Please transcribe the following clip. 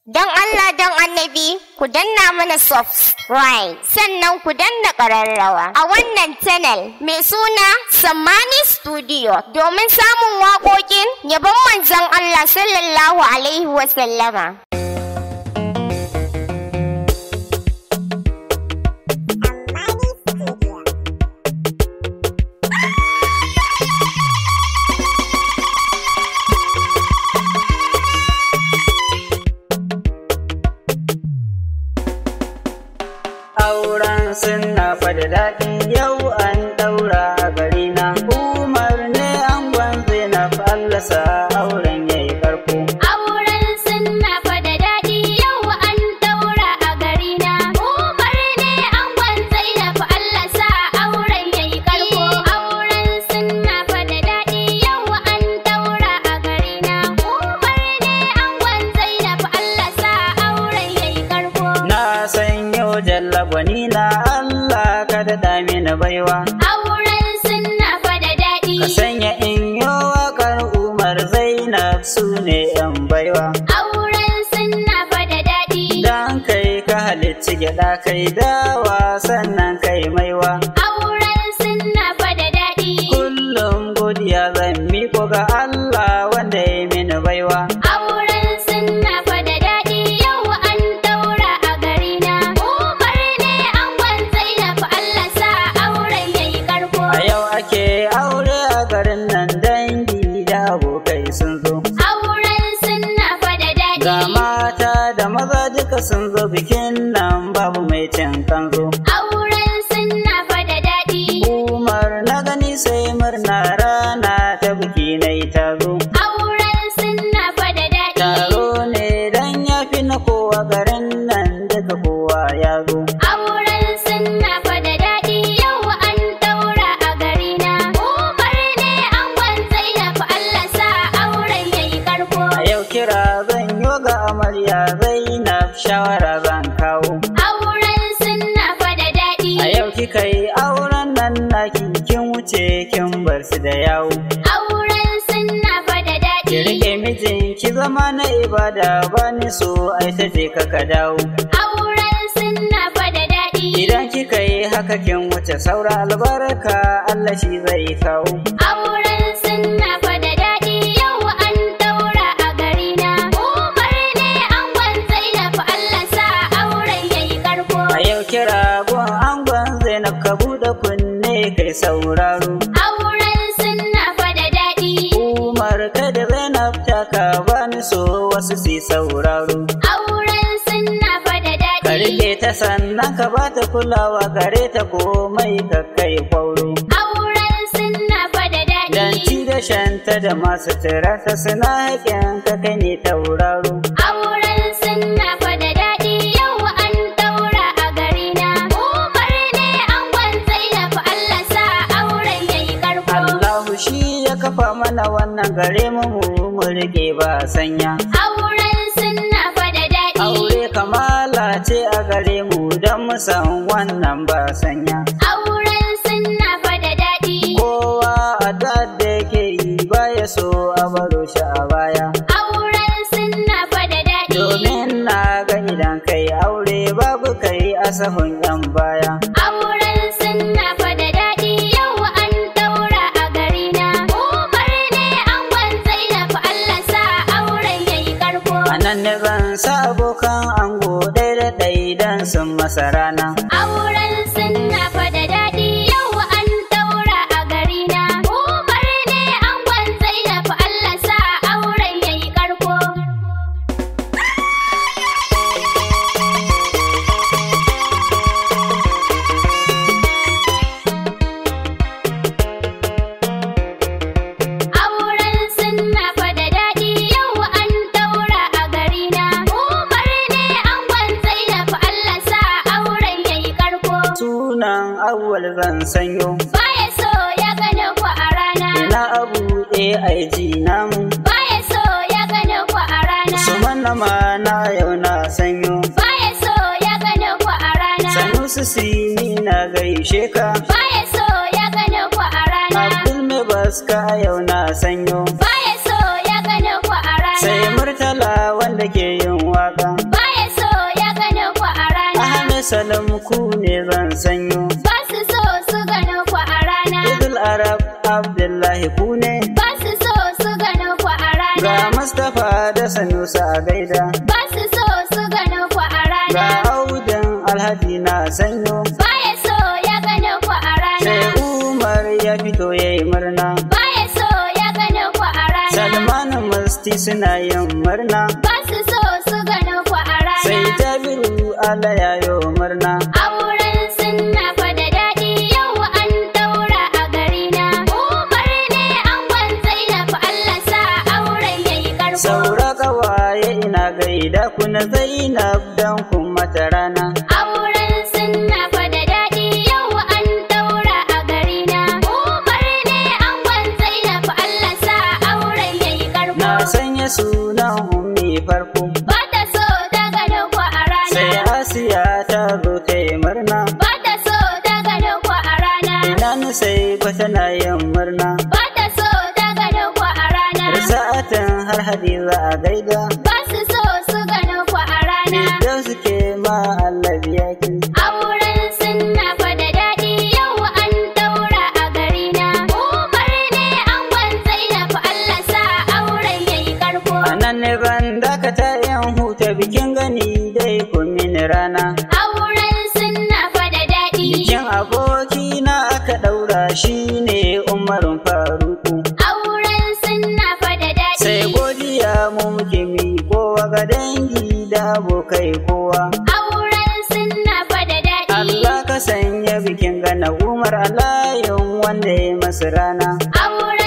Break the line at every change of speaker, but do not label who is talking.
Don Allah don annabi ku danna mana subscribe sannan ku danna ƙararrawa a wannan channel mai suna Sammani Studio domin samun waƙoƙin yabon manzon Allah sallallahu Alaihi wasallama.
auren suna fada daɗi yau an ɗaura a gari na umar ne an gwanze na fallasa auren ya yi karko
Auren sunna fa da daɗi yau an ɗaura a gari na. Umar ne angon Zainab Allah sa auren yayi karko. Auren sunna fa da daɗi yau an ɗaura a gari na. Umar ne angon Zainab Allah sa auren yayi karko.
na san yau jalla gwani na Allah ka daɗa mini baiwa
Auren sunna fa da daɗi.
ka sanya in yi waƙar umar zainab su ne yan baiwa
Auren sunna fa da daɗi.
dan kai ka halicci gyaɗa kai dawa sannan kai maiwa
Auren sunna fa da daɗi.
kullum godiya zan miko ga Allah wanda ya mini baiwa
Auren sunna fa da daɗi yau an daura a gari na. Umar ne angon Zainab Allah sa auren yayi karko.
A yau ake aure a garin nan dangi da abokai sun zo.
Auren sunna fa da daɗi.
Ga mata da maza duka sun zo bikin nan babu mai cin kanzo.
Auren sunna fa da daɗi.
Umar na gani sai murna rana ta biki na yi tazo.
Auren sunna fa da daɗi.
Taro ne dan ya fi na kowa garin nan duka kowa ya zo.
Auren sunna fa da daɗi yau an daura a gari na. Umar ne angon Zainab Allah sa auren yayi karko.
A yau kira zan yo ga amarya Zainab shawara zan kawo.
Auren sunna fa da daɗi.
A yau kika yi auren nan naki kin wuce kin bar su da yawo.
Auren sunna fa da
Ki
daɗi.
rike mijin ki zama na ibada ba ni so ai ta je ka ka dawo.
Auren sunna fa da daɗi.
Idan kika yi haka kin wuce saura albarka Allah shi zai kawo.
Auren sunna fa da daɗi. Yau an daura a gari na. Umar ne angon Zainab Allah sa auren yayi karko.
A yau kira gun angon Zainab ka buɗe kunne kai sauraro.
Auren sunna fa da daɗi.
Umar kada Zainab ta ka ba ni so wasu su yi sauraro.
Auren sunna fa da
Ka
daɗi.
rike ta sannan ka ba ta kulawa gare ta komai ka kai kwauro.
Auren sunna fa da
Dan ci
daɗi.
da shanta da masu tirarta suna haƙin ka kai ne tauraro.
Auren sunna fa da daɗi yau an daura a gari na. Umar ne angon Zainab Allah sa auren yayi karko.
Allahu shi ya kafa mana wannan gare mu mu mu rike ba sanya.
Auren sunna fa da daɗi.
Aure kamala ce a gare mu don mu san wannan ba sanya.
Auren sunna fa da daɗi.
Kowa a da yake yi baya so a baro shi a baya.
Auren sunna fa da daɗi.
Domin na ga idan kai aure babu kai a sahun yan baya.
Auren sunna fa da daɗi yau an daura a gari na. Umar ne angon Zainab Allah sa auren yayi karko.
A nan ne zan sa abokan ango ɗaya da ɗaya don sun masa rana.
Auren sunna fa da daɗi yau an daura a gari na. Umar ne angon Zainab Allah sa auren yayi karko. Auren sunna fa da daɗi yau an daura a gari na. Umar ne angon Zainab Allah sa auren yayi karko.
Sunan awwal zan sanyo.
Baya so ya gane ku a rana.
Ina abu AIG namu.
Baya so ya gane ku a rana.
Su manna ma na yau na sanyo.
Baya so ya gane ku a rana.
Sanusi sini na gaishe ka.
Baya so ya gane ku a rana.
Abdul mai baska yau na sanyo.
Baya so ya gane ku a rana.
Sai murtala wanda ke yin waka. gaida
ba su so su gano ku a
ga
rana.
audan alhaji na sanyo
Baya so ya gano ku a
sai
rana.
umar ya fito ya yi murna
Baya so ya gano ku a rana.
salman musti suna yin murna
Ba su so su gano ku a
sai
rana.
jabiru ala yayo murna
Auren sunna fa da daɗi yau an daura a gari na. Umar ne angon Zainab Allah sa auren yayi karko.
saura kawaye ina gaida ku na zainab dan kun mata rana
Auren sunna fa da daɗi yau an daura a gari na. Umar ne angon Zainab Allah sa auren yayi karko.
na sanya sunan ummi farko
Ba ta so ta gano ku a
sai
rana.
asiya ta zo ta yi murna
Ba ta so ta gano ku a rana.
ina ni sai ba tana yin murna
Ba ta so ta gano ku a rana.
sa'atan har hadiza a gaida
Ba su so su gano ku a rana.
da suke ma Allah biya ki
Auren sunna fa da daɗi yau an daura a gari na. Umar ne angon Zainab Allah sa auren yayi karko.
a nan ne ban dakata yan huta bikin gani dai kun mini rana
Auren sunna fa da daɗi.
bikin aboki na aka daura shi ne umarun faruku
Auren sunna fa da daɗi.
sai godiya mu muke mi kowa ga dangi da abokai kowa
Auren sunna fa da daɗi.
Allah ka sanya bikin gana umar alayin wanda ya masu rana
Auren